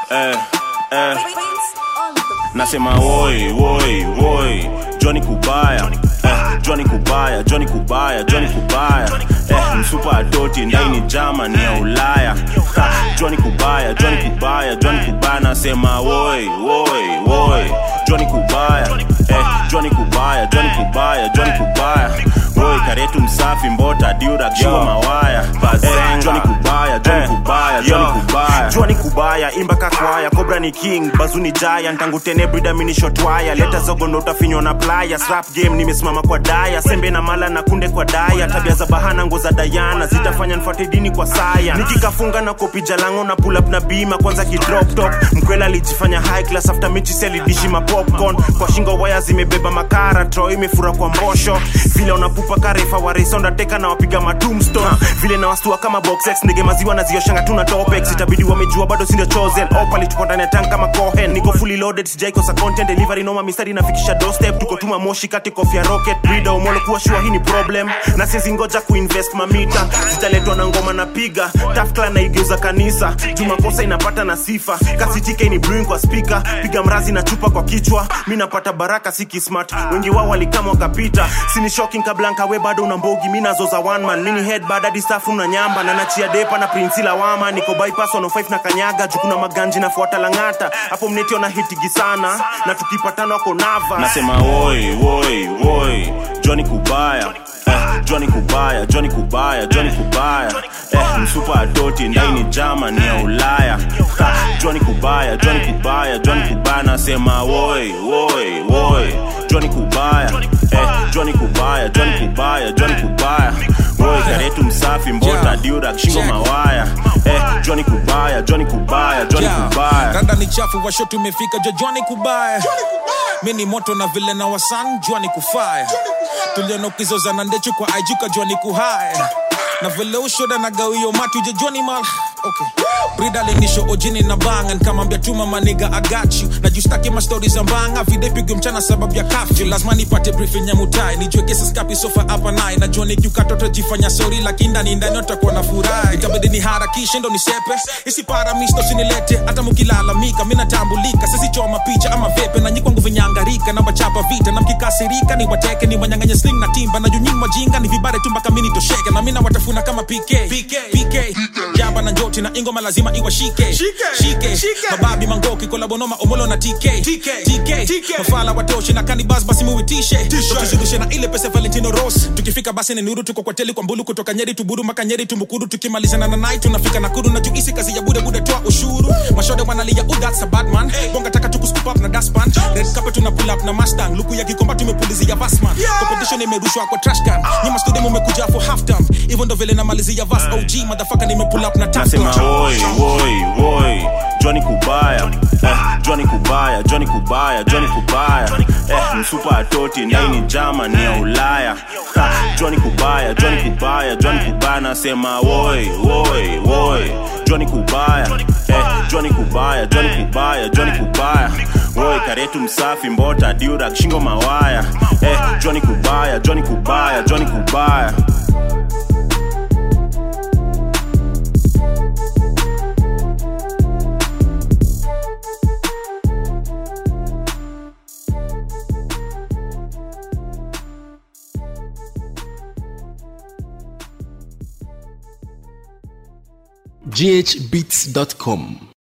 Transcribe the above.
eh, eh. Nasema woi woi woi Johnny Kubaya eh, Johnny Kubaya Johnny Kubaya Johnny Kubaya eh, msupa adoti ndaini Germany ya Ulaya ha, Johnny Kubaya Johnny Kubaya Johnny Kubaya nasema woi woi woi Johnny Kubaya eh, Johnny Kubaya Johnny Kubaya Johnny Kubaya woi karetu msafi mbota diura kishua mawaya eh, Johnny Kubaya Johnny Kubaya Johnny Kubaya Johnny Kubaya imba kakwaya Cobra ni king bazuni giant tangu tene brida mini shot wire leta zogo ndo utafinywa na playa slap game nimesimama kwa daya sembe na mala na kunde kwa daya tabia za bahana ngo za Diana zitafanya nfuate dini kwa saya nikikafunga na kopi jalango na pull up na bima kwanza ki drop top mkwela alijifanya high class after mechi seli dishi ma popcorn kwa shingo waya zimebeba makara tro imefura kwa mbosho vile unapupa karefa wa race undertaker na wapiga ma tombstone vile na wastua kama box X ndege maziwa na zioshanga tuna topex itabidi wamejua bado sindio chosen opali tuko ndani ya tank kama cohen niko fully loaded sijaikosa content delivery noma mistari nafikisha doorstep tuko tuma moshi kati kofia rocket brida umolo kuwa shua hii ni problem na siezi ngoja kuinvest mamita zitaletwa na ngoma na piga tafkla na igeuza kanisa jumakosa inapata na sifa kasitike ni brewing kwa speaker piga mrazi na chupa kwa kichwa mi napata baraka siki smart wengi wao walikama wakapita sini shocking kablanka we bado una mbogi mi nazo za one man mini head bad hadi staff una nyamba na nachia depa na prinsi lawama niko bypass 105 na kanyaga jukuna maganji nafuata langata hapo mnetio na hitigi sana na tukipatana wako nava nasema woi woi woi Johnny Kubaya eh, Johnny Kubaya Johnny Kubaya Johnny Kubaya eh, msupa adoti ndaini Germany ya Ulaya ha, Johnny Kubaya Johnny Kubaya Johnny Kubaya nasema woi woi woi Johnny Kubaya eh, Johnny Kubaya Johnny Kubaya Johnny Kubaya woi karetu msafi mbota diura kishingo mawaya eh, Johnny Kubaya Johnny Kubaya Johnny Yeah. Kubaya rada ni chafu washo tumefika jojwani kubaya mi ni moto na vile na wasan jwani kufaya tuliona ukizozana ndechu kwa aijuka jwani kuhaya na vile ushoda na gawio matu jejwani mal okay. brida lenisho ojini na banga nkamambia tuma maniga agachu na justaki mastori za mbanga videpigo mchana sababu ya kafyu lazima nipate briefing ya mutai nijue kesi skapi sofa hapa naye najua nikiukatoto jifanya sori lakini ndani ndani utakuwa na furaha itabidi ni harakishe ndo nisepe isipara misto sinilete hata mukilalamika minatambulika sisichoma picha ama vepe na nyikwangu vinyangarika na wachapa vita na mkikasirika ni wateke ni wanyanganye sling na timba na junyini wajinga ni vibare tu mpaka mini tosheke na mina watafuna kama pk PK, PK. jaba na njoti na ingoma lazima iwashike shike mababi mangoki kolabonoma omolo na tk tk mafala watoshi na kanibas basi muitishe tukizungushe na ile pesa valentino ros tukifika basi ni nuru tuko kwa teli kwa mbulu kutoka nyeri tuburu maka nyeri tumbukuru tukimalizana na nai tunafika nakuru na juisi kazi ya bude bude toa ushuru mashode wanalia oh that's a bad man bonga taka tuku scoop up na daspan red carpet tuna pull up na mustang luku ya kikomba tumepulizia vasman competition imerushwa kwa trash can nyuma studio mumekuja for half time hivyo ndo vile namalizia vas og motherfucker nime pull up na tap nasema woi woi woi Johnny Kubaya eh, Johnny Kubaya Johnny Kubaya Johnny Kubaya eh, msupa atoti ndaini Germany ya Ulaya ha, Johnny Kubaya Johnny Kubaya Johnny Kubaya nasema woi woi woi Johnny Kubaya eh, Johnny Kubaya Johnny Kubaya Johnny Kubaya woi karetu msafi mbota diura kishingo mawaya eh, Johnny Kubaya Johnny Kubaya Johnny Kubaya ghbeats.com